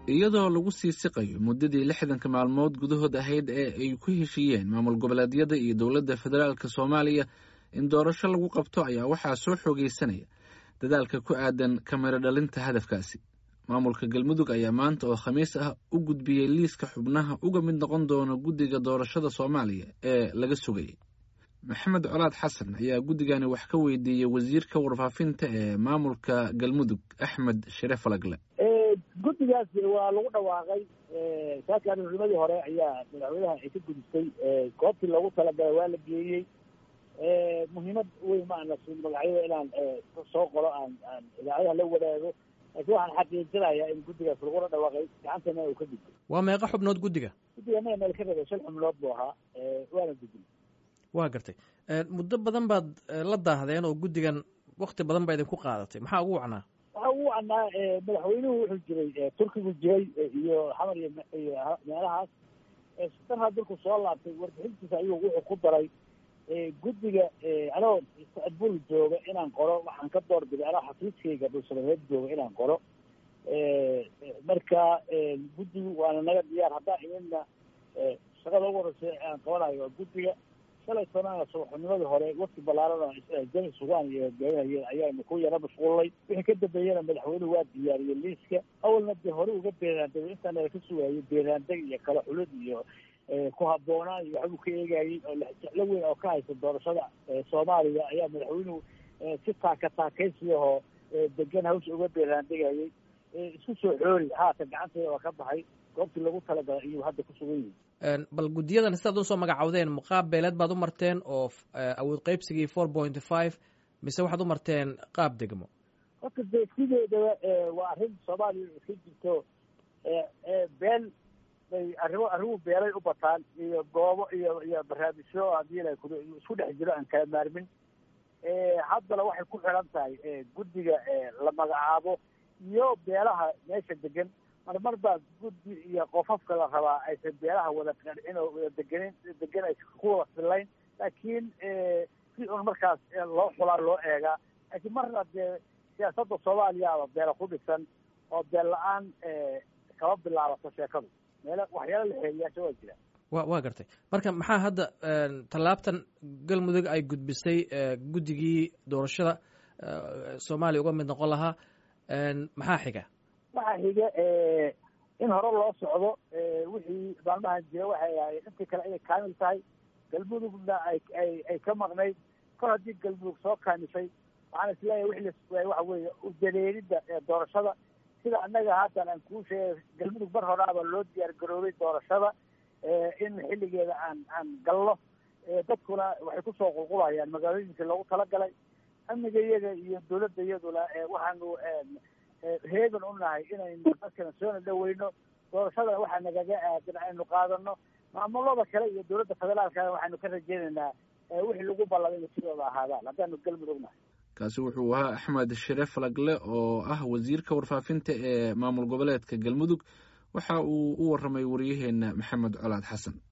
iyadoo lagu sii siqayo muddadii lixdanka maalmood gudahood ahayd ee ay ku heshiiyeen maamul goboleedyada iyo dowladda federaalk soomaaliya in doorasho lagu qabto ayaa waxaa soo xoogeysanaya dadaalka ku aadan kamiro dhalinta hadafkaasi maamulka galmudug ayaa maanta oo khamiis ah u gudbiyey liiska xubnaha uga mid noqon doona guddiga doorashada soomaaliya ee laga sugayay maxamed colaad xasan ayaa guddigani wax ka weydiiyey wasiirka warfaafinta ee maamulka galmudug axmed shire falagle guddigaas waa lagu dhawaaqay saaka arurnimadii hore ayaa madaxweynaha ay ka gudistay goobtii loogu talagalay waa la geeyey muhiimad weyn ma ana siin magacyada inaan soo qoro aan aan idaacadaha la wadaago laakiin waxaan xaqiijinayaa in guddigaas lagula dhawaaqay gacantana uu ka gudbay waa meeqa xubnood guddiga guddiga maya meel ka rabay shan xubnood buu ahaa waana gudbin waa gartay muddo badan baad la daahdeen oo guddigan wakti badan baa idinku qaadatay maxaa ugu wacnaa waxaa ugu wacnaa madaxweynuhu wuxuu jiray turkigu jiray iyo xamar iyo iyo meelahaas darhaa dalku soo laabtay warbixintiisa ayuu wuxuu ku daray guddiga anoo istacbul jooga inaan qoro waxaan ka doorbiday anoo xafiiskayga dhulsamareed jooga inaan qoro marka guddigu waana naga diyaar haddaan imidna shaqada ugu horeysa aan qabanayo waa guddiga shalay sanana subaxnimadii hore wafti ballaaran jami sugaan iyo hogaaminayeen ayaanu ku yara mashquulnay wixii ka dambeeyena madaxweynuhu waa diyaariyey liiska awalna dee hore uga beeraandegay intaana ka sugaayay beeraandeg iyo kala xulid iyo ku habboonaan iyo waxbuu ka eegayey oo jeclo weyn oo ka haysta doorashada soomaaliya ayaa madaxweynuhu si taaka taakaysiyahoo degan hawsha uga beeraandegayay isku soo xoori haatan gacanteeda waa ka baxay goobtii lagu talagalay ayuu hadda ku sugan yihi bal guddiyadan sidaad usoo magacawdeen muqaab beeleed baad u marteen oo awood qaybsigii four point five mise waxaad u marteen qaab degmo horta dee sideedaba waa arrin soomaaliya iska jirto beel bay arrimo arrimuhu beelay u bataan iyo goobo iyo iyo barnaamijyo haddii la isku dhex jiro aan kala maarmin haddana waxay ku xiran tahay guddiga la magacaabo iyo beelaha meesha degan marmar baa guddi iyo qofafka la rabaa aysan beelaha wada qancin oo wada deganin degan aysan ku wada fillayn laakiin si un markaas loo xulaa loo eegaa laakiin marna dee siyaasadda soomaaliya aba beela ku dhisan oo beel la-aan kama bilaabato sheekadu meelo waxyaala la xeeliyaasha waa jira wa waa gartay marka maxaa hadda tallaabtan galmudug ay gudbisay guddigii doorashada soomaaliya uga mid noqon lahaa maxaa xiga waxaa xiga in hore loo socdo wixii maalmahan jira waxay ahayd intii kale inay kaamil tahay galmudugna ay ay ay ka maqnayd kor haddii galmudug soo kaamishay waxaan isleeyahay wixii la waxa weeye udaleelidda doorashada sida annaga haatan aan kuu sheegay galmudug mar horaaba loo diyaar garoobay doorashada in xilligeeda aan aan galno dadkuna waxay kusoo qulqulayaan magaalooyinkii loogu talagalay amniga iyaga iyo dawladda iyaduna waxaanu heegan u nahay inaynu dadkana soona dhaweyno doorashadana waxaa nagaga aadan aynu qaadano maamulada kale iyo dawladda federaalkana waxaanu ka rajeynaynaa wixii lagu ballamay ina sidooda ahaadaan haddaanu galmudug nahay kaasi wuxuu ahaa axmed shire falagle oo ah wasiirka warfaafinta ee maamul goboleedka galmudug waxa uu u waramay waryaheena maxamed colaad xasan